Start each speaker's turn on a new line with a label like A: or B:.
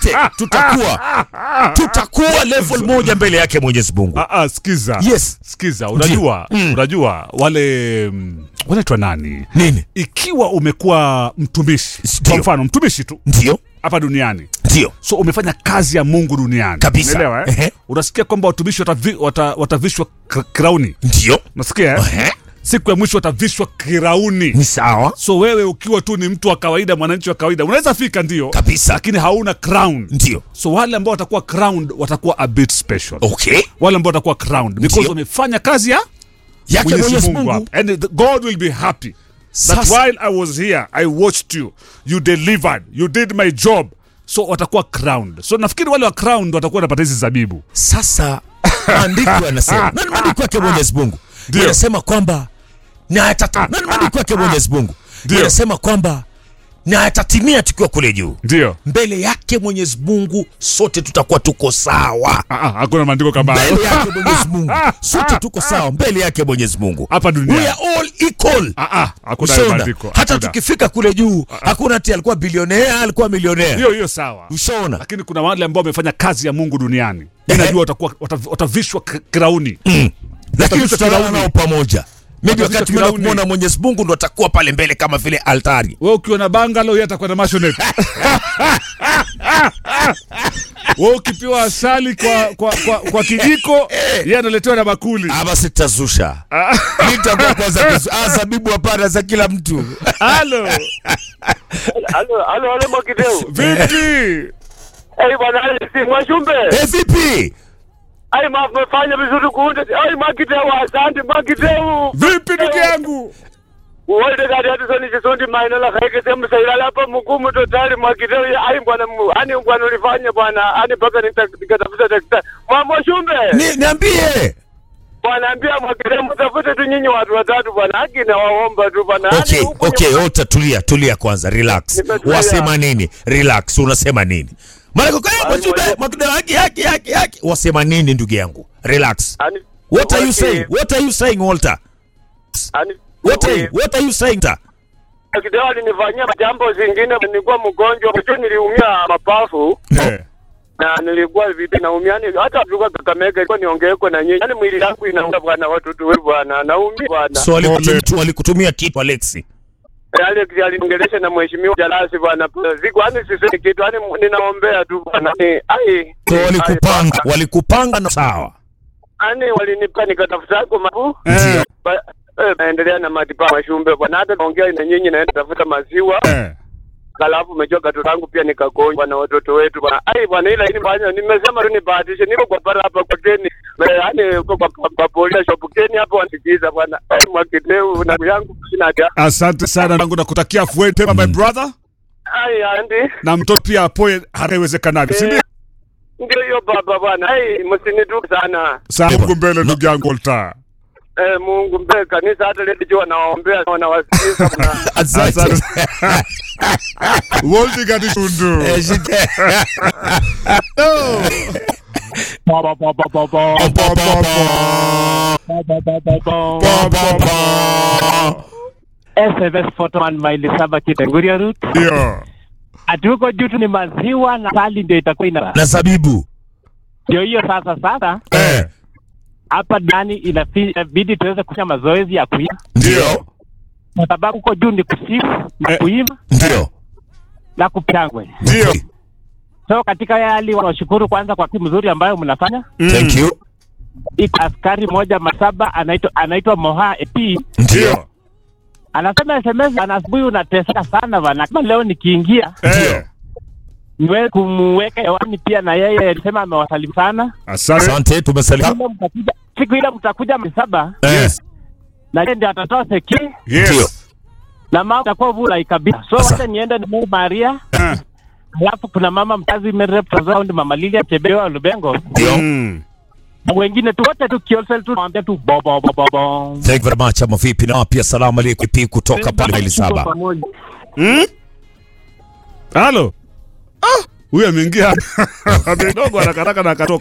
A: tutakuwa tutakuwa level moja mbele yake Mwenyezi Mungu.
B: Ah, ah, sikiza
A: Yes.
B: sikiza unajua
A: Mm.
B: unajua wale mm, wanaitwa nani
A: Nini?
B: ikiwa umekuwa mtumishi
A: Ndio.
B: kwa mfano mtumishi tu
A: Ndio,
B: hapa duniani
A: ndio.
B: so umefanya kazi ya mungu duniani
A: Kabisa.
B: Unaelewa, eh?
A: Ehe.
B: unasikia kwamba watumishi watavi, wata, watavishwa kra- krauni
A: Ndio.
B: unasikia eh?
A: Ehe.
B: siku ya mwisho watavishwa kirauni
A: Ni sawa.
B: so wewe ukiwa tu ni mtu wa kawaida mwananchi wa kawaida unaweza fika ndio
A: Kabisa.
B: lakini hauna crown
A: Ndio.
B: so wale ambao watakuwa crowned watakuwa a bit special
A: Okay.
B: wale ambao watakuwa crowned because
A: Ndio.
B: wamefanya kazi ya
A: Yake Mwenyezi Mungu.
B: hapa. and the- God will be happy that
A: Sasa-
B: while I was here I watched you you delivered you did my job so watakuwa crowned so nafikiri wale wa crowned watakuwa wanapata hizi zabibu
A: Sasa maandiko yanasema na ni maandiko yake Mwenyezi Mungu
B: Ndio.
A: yanasema kwamba na yatata na ni maandiko yake Mwenyezi Mungu
B: Ndio.
A: yanasema kwamba na yatatimia tukiwa kule juu
B: ndio
A: mbele yake Mwenyezi Mungu sote tutakuwa tuko sawa
B: Ah, ah, hakuna maandiko kama hayo
A: mbele yake Mwenyezi Mungu sote tuko sawa mbele yake Mwenyezi Mungu
B: hapa
A: we
B: duniani
A: are all equal
B: Ah, ah, hakuna hayo
A: Ushaona?
B: maandiko
A: hata
B: Hakuna.
A: tukifika kule juu hakuna ati alikuwa bilionea alikuwa milionea
B: hiyo hiyo sawa
A: ushaona
B: lakini kuna wale ambao wamefanya kazi ya Mungu duniani
A: Ehe.
B: najua watakuwa watav- watavishwa k- kirauni
A: lakini
B: Watavishwa
A: tutalala
B: kirauni.
A: nao pamoja maybe
B: Watavishwa
A: wakati tumeenda
B: kirauni.
A: kumwona Mwenyezi Mungu ndo atakuwa pale mbele kama vile altari
B: wewe ukiwa na bangalo yeye atakuwa na mationet wewe ukipewa asali kwa, kwa, kwa, kwa kijiko yeye analetewa na bakuli
A: Ah, basi tutazusha nitakuwa kwanza kuzu- ah, zabibu hapana za kila mtu
B: halo
C: Halo, halo, halo Mwakideu.
B: vipi
C: Eh, bwana Ali, si Mwashumbe.
A: Eh, vipi
C: Ai, ma- mmefanya vizuri kuunda. Ai, Mwakideu, asante Mwakideu.
B: vipi ndugu yangu
C: Wolde gari hatu soni chisundi maina la kaike semu sailala hapa mgumu totali Mwakideu. Ya, Ai, bwana, mu- ani bwana ulifanya bwana. Ani mpaka nita- nikatafuta daktari. Mwa Mwashumbe.
A: Ni- niambie
C: Bwana ambia Mwakideu mtafute tu nyinyi watu watatu bwana. Haki na waomba tu bwana. Ani
A: okay
C: huku
A: okay
C: nyuma-
A: ota tulia tulia kwanza relax
C: Nimetulia.
A: wasema nini relax unasema nini maana kwa
C: Ai,
A: mwajumbe
C: mwenye-
A: mwakida haki haki haki haki wasema nini ndugu yangu relax
C: Ani-
A: what are you
C: Waki-
A: saying what are you saying Walter
C: Ani-
A: what are you
C: Waki-
A: what are you saying ta
C: Mwakideu alinifanyia jambo zingine. Nilikuwa mgonjwa, mwisho niliumia mapafu.
B: Eh,
C: na nilikuwa vipi naumia yani hata tulikuwa Kakamega ilikuwa niongeko na nyinyi yani mwili yangu inauma bwana watoto wewe bwana naumia bwana
A: so walikutumia walikutumia kitu Alexi
C: Alex aliongelesha na mheshimiwa Jalasi bwana siku yani sisemi kitu yani ninaombea tu bwana Eh, ai
A: so
C: ai,
A: walikupanga
C: bwana.
A: walikupanga na sawa
C: yani walinipa nikatafuta kwa mabu
B: eh,
C: Ba- eh, naendelea na matibabu mashumbe bwana hata naongea na nyinyi naenda tafuta maziwa
B: eh.
C: Halafu umejua katoto kangu pia nikagonjwa na watoto wetu bwana. Ai bwana, ila ini bwana, nimesema tu nibahatishe, niko kwa para hapa kwa Keni, yaani uko kwa kwa, kwa police shop Keni hapo wanisikiza bwana. Ai Mwakideu na yangu sina haja.
B: asante sana nangu nakutakia afueni pema my brother
C: Ai andi
B: na mtoto pia apoe haraka iwezekanavyo si ndio
C: ndio hiyo baba bwana. Ai msinitu sana.
B: saa mungu mbele ndugu yangu Walter
C: Eh, Mungu mbele kanisa hata leo jua nawaombea na wanawasikiza bwana.
A: asante
B: Walter Gatitundu
A: Eh, shite.
B: Pa, pa, pa, pa, pa, pa, pa, pa, pa.
D: SMS Photoman maili saba Kitenguria route.
B: Ndio.
D: Ati huko juu tu ni maziwa na sali ndio itakuwa ina.
A: na zabibu
D: Ndio hiyo sasa sasa
A: eh,
D: hapa ndani inafi- inabidi tuweze kufanya mazoezi ya kuimba
A: ndio
D: kwa sababu huko juu ni kusifu na
B: Eh.
D: kuimba
A: ndio
D: na kupangwe.
B: Ndio.
D: So katika hali wanashukuru kwanza kwa kitu mzuri ambayo mnafanya.
A: thank you
D: Iko askari moja masaba anaitwa anaitwa Moha EP
A: ndio
D: anasema SMS ana asubuhi unateseka sana bana. Kama leo nikiingia
B: Eh,
D: niwe kumweka hewani pia na yeye alisema amewasalimu sana.
B: asante
A: asante tumesalia
D: Ile mtakuja siku ile mtakuja msaba
A: eh,
D: na yeye ndiye atatoa seki
A: Ndio.
B: yes
D: na mama atakuwa vula kabisa. So
A: Asa.
D: wacha niende ni Maria.
B: Eh,
D: Alafu kuna mama mkazi Merep Round mama Lilia Chebeo Lubengo.
A: ndio
B: mm.
D: Na wengine tu wote tu Kiosel tu naambia tu bo bo bo bo bo.
A: thank you very much ama vipi na pia salamu alaikum pi kutoka pale maili saba
D: Pamoja.
B: Mm? halo Ah, huyu ameingia amedogo haraka haraka na akatoka